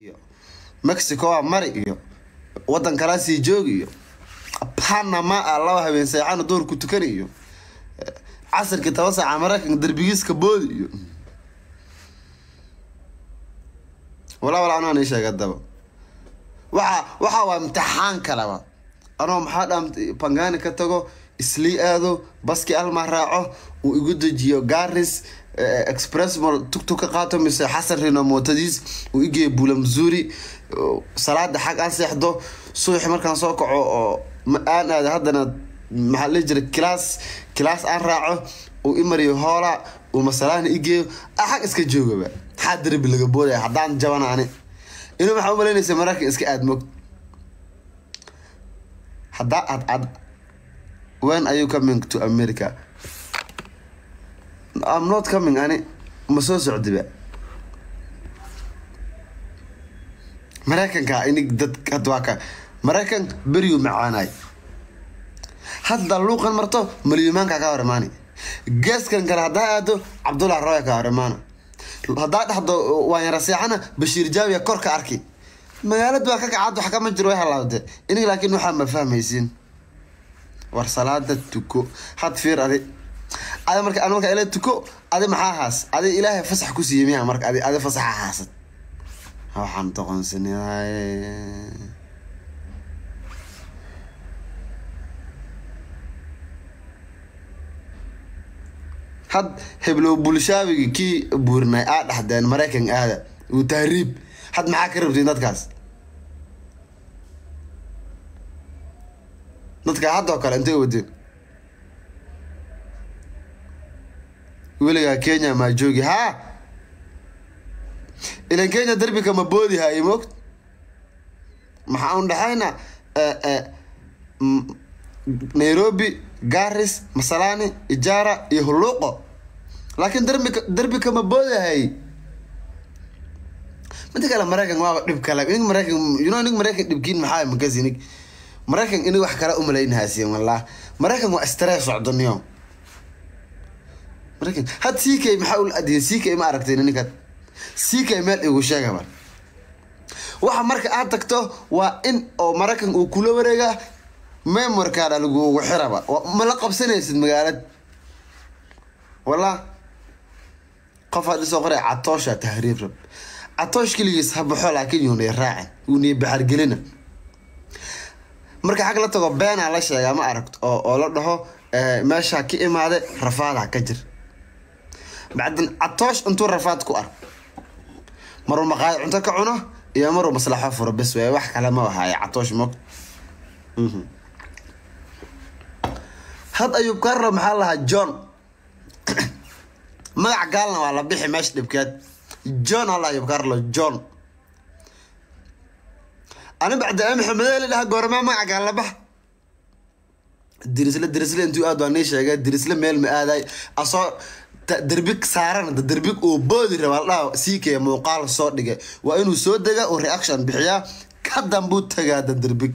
mexico waa mari iyo wadan kalaa sii joogi iyo panama a laba habeen seexana doorku tukan iyo casirkii toban saaca maraykanka derbigiiska boodi iyo walaa walaa anaa nii sheega daba waxa waxa waa imtixaan kaleba anoo maxaa dhaa bangani ka tago islii aado baski alma raaco uu igu dejiyo garis express mall tugtug ka qaato mise xasan rino mootadiis uu igeeyo buula masuuri salaada xag aan seexdo subaxi markaan soo kaco oo aan aada haddana maxaa la jira kilaas kilaas aan raaco uu imariyo hoola uu masalaana igeeyo xag iska joogaba maxaa derbi laga boodaya haddaan jabana ani inuu maxaa umalaynaysa mararkan iska aad moog haddaa ad ad when are you coming to america I'm not coming ani ma soo socdiba maraykanka inig dad had waa ka maraykan beriyu macaanay hadda luuqan marto malyumaanka ka hor imaani geeskan kale haddaa aado cabdullah roya ka hor imaana haddaa dhexdo waan yara seexana bashiir jaawiya kor ka arki magaalad baa ka kacad wax kama jiro way halaawde inig laakiin waxaa ma fahmaysiin war salaada tuko had fiir adi adi marka adi marka ila tuko adi maxaa haas adi ilaahay fasax ku siiyey miya marka adi adi fasaxa haasad waxaan doqonsanahay had heblow bulshaabigi kii buurnay aa dhaxdeen maraykan aada uu tahriib had maxaa ka rabtiin dadkaas dadka haddoo kale intay wadeen weligaa kenya maa joogi haa ilan kenya darbika ma boodi haye mogt maxaa un dhexayna nairobi garis masalani ijaara iyo hulluuqo laakiin darbika darbika ma boodi haye mida kale maraykan waaba dhib kale inig maraykan you know inig maraykan dhibkiin maxaa makas inig maraykan inig wax kale umalaynhaasiin wallah maraykan waa stress socdoniyo maraykan had ck maxaa ula adiyay ck ma aragteen ninkan ck meel igu sheega bar waxa marka aad tagto waa in oo maraykan uu kula wareega memorkaada lagugu xiraba ma la qabsanaysid magaalad wallah qof had isoo qoray catoosha tahriib rab catoosh keligiis ha baxo laakiin yuunay raacin uunay baxargelina marka xag la tago beenaa la sheegaa ma aragto oo oo la dhaho meeshaa ka imaade rafaadaa ka jir bacdin catoosh intuu rafaad ku ark maruu maqaayo cunto ka cuno iyo maruu maslaxo furo bes waay wax kale ma ahaaye catoosh mog had ayub karlo maxaa lahaa john magac gaalna waa la bixi meesha dhibkeed john alla ayub carlo john ani bacda maxamedeli dhaha goormaa magaca gaal la bax dirisle dirisle intuu aad waa nii sheegay dirisle meel ma aaday asoo derbig saaran derbig uu boodi raba ladhaha siikaya muuqaal soo dhigay waa inuu soo dega uu reaction bixiyaa ka dambuu tagaa da derbig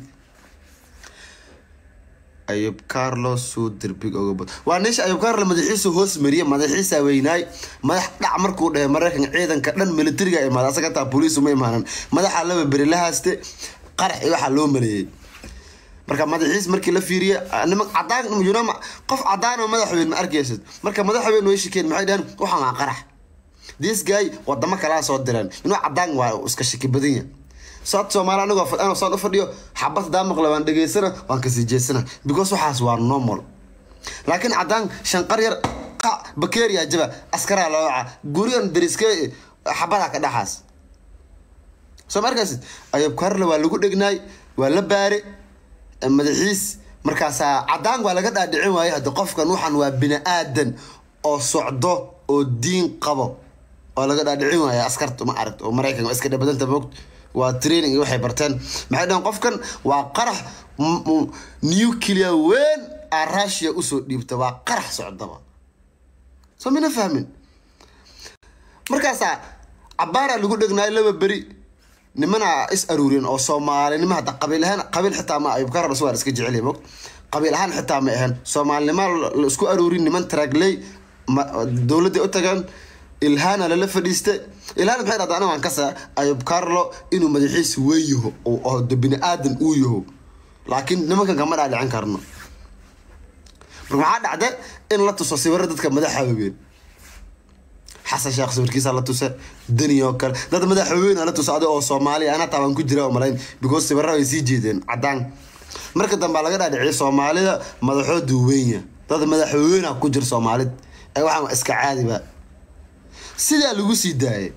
ayub carlos suu derbig oga bod waa niisha ayub carlo madaxiisu hoos mariye madaxiisa weynaay madax dhac markuu dhahay maraykan ciidanka dhan militariga imaada asaga taa booliis uma imaanan madaxa laba beri la haaste qarax iyo waxaa loo maleeyey marka madaxiis markii la fiiriye niman cadaan yunama qof cadaan oo madaxweyn ma arkaysid marka madaxweyn way shikeen maxay dhaheen waxaan waa qarax this guy wadamo kalaa soo direen inuu cadaan waa iska shaki badan yahay sood soomaali anigoo anoo saan u fadhiyo xabad hadaa maqla waan dhegeysana waan kasii jeesana because waxaas waa normal laakiin cadaan shanqar yar qa bakeria jaba askaraa looca gurigan dariske xabadaa ka dhaxaas soo ma arkaysid ayub karle waa lagu dhegnaay waa la baare madaxiis markaasaa cadaan waa laga dhaadhicin waaye hadda qofkan waxan waa bini aadan oo socdo oo diin qabo oo laga dhaadhicin waaye askarta ma aragto oo maraykan waa iska dhabadanta moogto waa training iyo waxay barteen maxay dhahan qofkan waa qarax nuclear weyn aa russia usoo dhiibta waa qarax socdaba soo mina fahmin markaasaa cabaaraa lagu dhegnaay laba beri nimana is aruuriyeen oo soomaalinimo hadda qabiil ahaan qabiil xitaa ma ayub karar waa iska jecel mog qabiil ahaan xitaa ma ahayn soomaalinimo la isku aruurin niman taragley dowladday u tageen ilhaana lala fadhiistay ilhaan maxay dhahdaa aniga waan ka saa ayub carlo inuu madaxiisa weyn yaho oo de bini aadan uu yaho laakiin nimankan kama dhaadhicin karno marka maxaa dhacda in la tuso sawiro dadka madaxa waaweyn xasan sheekh sawirkiisa la tusa dani oo kale dad madaxa waaweyn la tusa adiga oo soomaaliya ana tabaan ku jira oo malayn because sawirada way sii jeedeen cadaan marka dambe laga dhaadhiciyay soomaalida madaxoodu weynya dad madaxa waaweyn ku jira soomaalid ee waxaan iska caadiba sidaa lagu sii daayay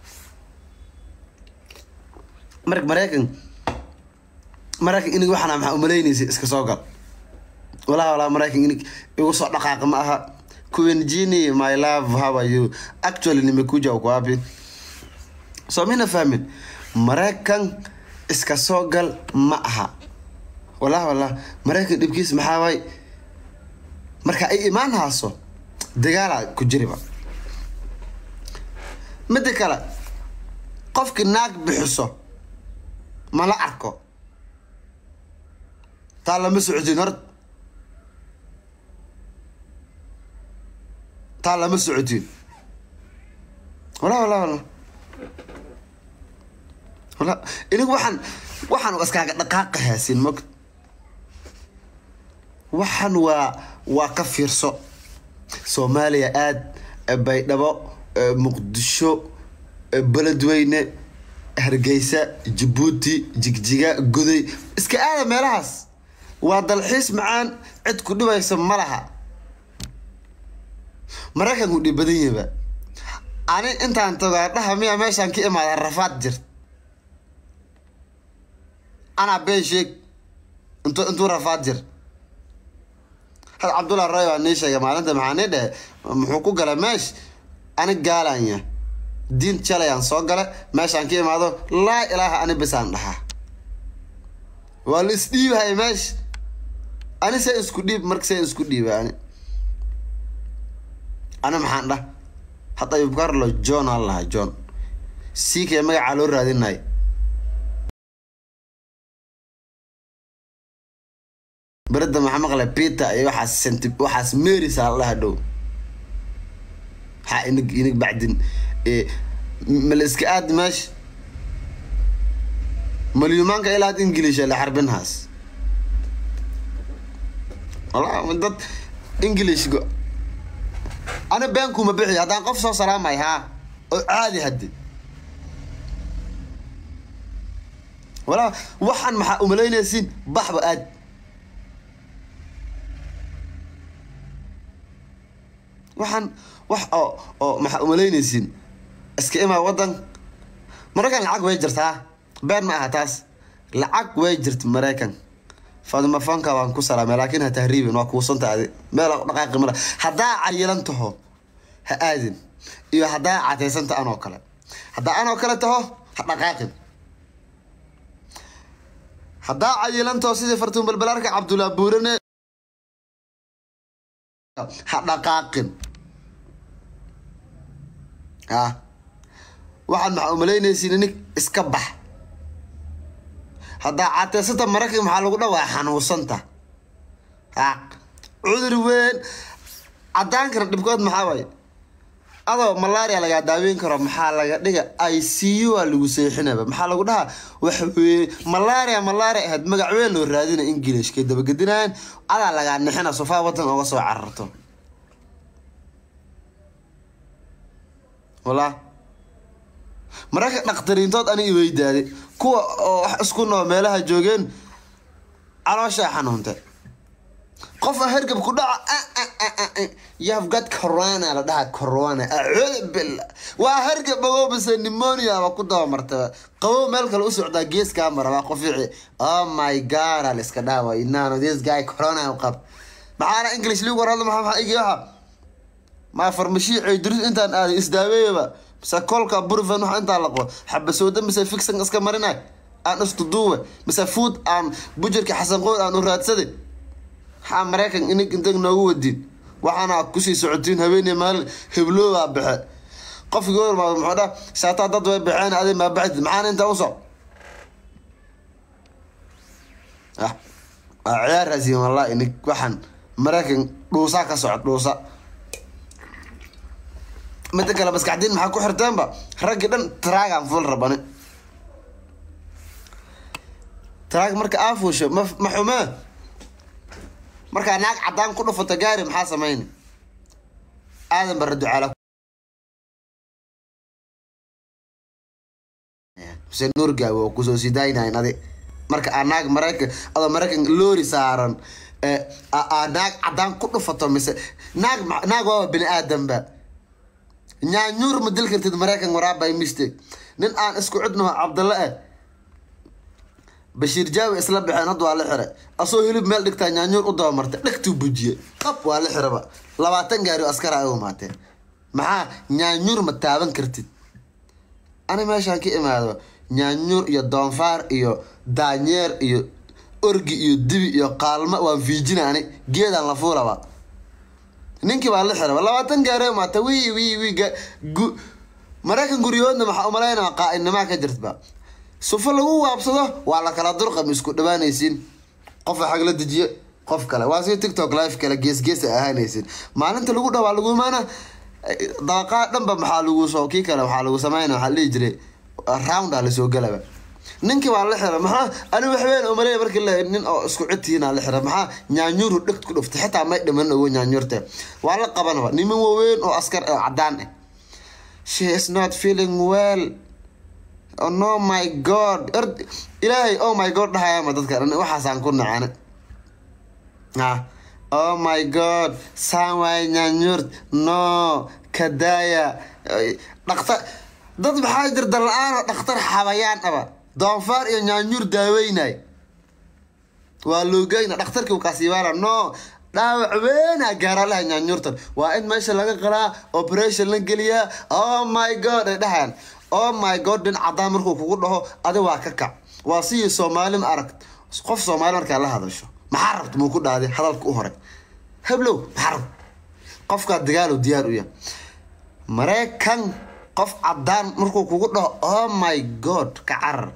marka maraykan maraykan inig waxaana maxaa umalaynaysa iska soo gal walaa walaa maraykan inig igu soo dhaqaaqa ma aha kuwenjini my love how are you actually nimekuja uko wapi so mina fahmin maraykan iska soo gal ma aha wallah wallah maraykan dhibkiis maxaa waay marka ay imaan haaso dagaalaa ku jiriba midda kale qofkii naag bixiso ma la arko taa lama socodin hor taa lama socodin wala wala wala wala inigu waxaan waxaan iskaaga dhaqaaqa haasin mog waxaan waa waa ka fiirso soomaaliya aad baydhabo muqdisho beledweyne hargeysa jabuuti jigjiga goday iska aada meelahaas waa dalxiis macaan cid ku dhibaysa ma laha maraykanku dhib badan yaba ani intaan tagaa dhaha miya meeshaan ka imaada rafaad jirt anaa been sheeg int intuu rafaad jir had cabdullah ray waa nii sheegay maalinta maxaa nii dhehe muxuu ku galay meesh ani gaalanya diin jalayaan soo gala meeshaan ka imaado laa ilaaha ani bisaan dhahaa waa la isdhiibahay meesh ani see isku dhiib marka see isku dhiiba ani ani maxaan dhah hadda ayub carlo john aan lahaa john siikee magacaa loo raadinay berada maxaa maqla peter iyo waxaas senti waxaas marys aa la dhaha dhow maxaa inig inig bacdin mala iska aad meesha malyumaanka ilaa ad english la xarbinhaas wala dad english ana beenkuma bixi haddaan qof soo salaamay haa oo caadi haddi wala waxaan maxaa umalaynaysiin baxba aad waxaan wax oo oo maxaa umalaynaysiin iska imaa waddan maraykan lacag way jirtaa been ma aha taas lacag way jirta maraykan fadima fanka waan ku salaamay laakiin ha tahriibin waa kuusanta adi meel dhaqaaqi mala haddaa cayilan taho ha aadin iyo haddaa cateysanta anoo kale haddaa anoo kale taho ha dhaqaaqin haddaa cayilan taho sidii fartuun balbalaarka cabdullaa buurane ha dhaqaaqin a waxaad maxaa umalaynaysiin inig iska bax haddaa cateysanta maraykan maxaa lagu dhawaa xanuunsanta a cudur weyn cadaankana dhibkood maxaa waaye adoo malaria lagaa daaweyn karo maxaa laga dhiga i c u a lagu seexinaba maxaa lagu dhahaa waxweye malaria malaria ahayd magac weyn loo raadina englishkay dabagedinayan adaa lagaa nixina sofaa wadan ooga soo cararto wala mararka dhakhtariintood ani iweydaaday kuwa oo wax isku noo meelaha joogeen calooshaa xanuunta qof hergab ku dhaca you've got corona la dhaha corona acuudu billah waa hergab ogow base pneumonia ba ku dabamartaba qabow meel kale u socdaa geeskaa mara waa qofici oh my god al iska dhaawa inaano this guy corona u qab maxaana english ligu war hadla maxaa maxaa igi waxa maa farmashii ceydurus intaan aaday isdaaweeyaba mise kolka burfen waxa intaa laqo xabasooda mise fixan iska marinay aan istuduuwe mise food aan bujirka xasan qood aan u raadsaday maxaa maraykan inig intag noogu wadin waxaana kusii socotiin haweeney maalin hebloobaa baxe qofkii warmaado muxuu dha shaataa dad way baxeen adi maa baxdid maxaana intaa usoc ah waa ciyaaraasiin wallahi inig waxaan maraykan dhuusaa ka socod dhuusa mida kale maskaxdiin maxaa ku xirteenba raggii dhan traagaan fuul rabani traag marka aa fuusho ma ma xumee markaa naag caddaan ku dhufato gaari maxaa samayni aadan bara ducaala xuseen nuur gaawe oo kusoo sidaynayn adi marka aa naag maraykan adoo maraykan loori saaran aa naag caddaan ku dhufato mise naag naag waaba bini aadanba nyaanyuur ma dil kartid maraykan waraabay mistake nin aan isku cidnaho cabdalle eh bashiir jaawi isla baxeen hadda waa la xiray asoo hilib meel dhigtaa nyaanyuur u dabamartay dhegtuu bujiye qab waa la xiraba labaatan gaari oo askara ay umaatee maxaa nyaanyuur ma taaban kartid ani meeshaan ka imaado nyaanyuur iyo doonfaar iyo daanyeer iyo orgi iyo dibi iyo qaalma waan fiijina ani geedaan la fuulaba ninkii baa la xiraba labaatan gaari umaata wi wi wi maraykan guryahoodna maxaa umalaynaa qaa-innimaa ka jirtba sufo lagu waabsado waa la kala durqam isku dhawaanaysiin qofa xag la dejiye qof kale waa si tiktok live kale geesgees a ahaanaysiin maalinta lagu dhawaa lagu imaana dabaqaa dhanba maxaa lagu soo kii kale waxaa lagu sameyna waxaa dhihi jiray rounda lasoo galaba ninkii baa la xira maxaa ani waxweyn umaley markii la nin oo isku cidtiina la xira maxaa nyaanyuuru dhegt ku dhuftay xitaa may dhiman ogo nyaanyuurte waa la qabanaba niman waaweyn oo askar oo cadaan ah she is not feeling well oh no my god ilaahay oh my god dhahayama dadka dhan waxaasaan ku nacane ha oh my god saan waay nyaanyuurt no kadaya dhaktar dad maxaa jir dal-aan oo dhakhtar xabayaan aba doonfaar iyo nyaanyuur daaweynay waa loogeyna dhakhtarkii u kaasiibaana no dhaawac weynaa gaaralaha nyaanyuurtan waa in meesha laga qalaa operation la geliyaa oh my god ay dhahaan oh my god dhin caddaan markuu kugu dhaho adi waa ka kac waa sidii soomaali ma aragt qof soomaali markaa la hadasho maxaa rabta muu ku dhaaday hadalka u hore heblow maxaa rabta qofkaa dagaalow diyaar u yahay maraykan qof caddaan markuu kugu dhaho oh my god ka carar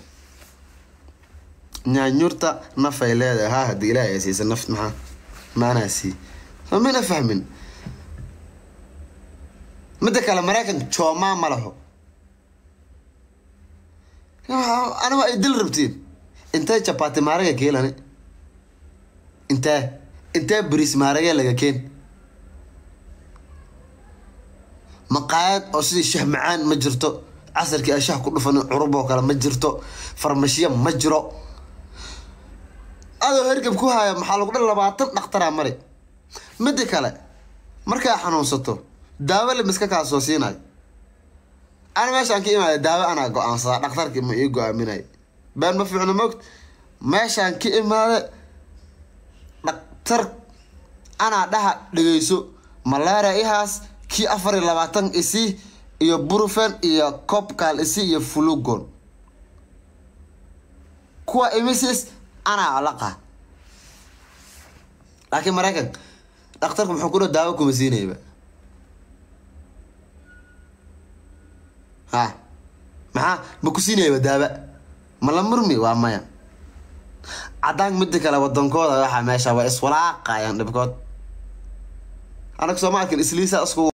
nyaanyuurta nafay leedahay haa haddii ilaahay siisa naft maxaa maanaa sii soo mina fahmin midda kale maraykan joomaa ma laho aniga ay dil rabtiin intee jabati maaraga keelani intee intee bris maaraga laga keen maqaayad oo sidii shah macaan ma jirto casarkii ay shah ku dhufan curub oo kale ma jirto farmashiya ma jiro adoo hergab ku haya maxaa lagu dhan labaatan dhakhtaraa mari midda kale markaa xanuunsato daawo lamiska kaa soo siinayo ana meeshaan ka imaada daawo anaa go-aansadaa dhakhtarkii ma ii go-aaminay been ma fiicno mogt meeshaan ka imaada dhaktar anaa dhaha dhegeyso malaria ihaas kii afar iyo labaatan isi iyo burufen iyo copcal isi iyo fulugon kuwa imisis anaa laqa laakiin maraykan dhakhtarku muxuu ku dha daawo kuma siinayba ha maxaa ma ku siinayaba daaba ma la murmi waa maya caddaan midda kale wadankooda waxaa meesha waa iswalaaqayaan dhibkood anag sooma arkin isliisa isku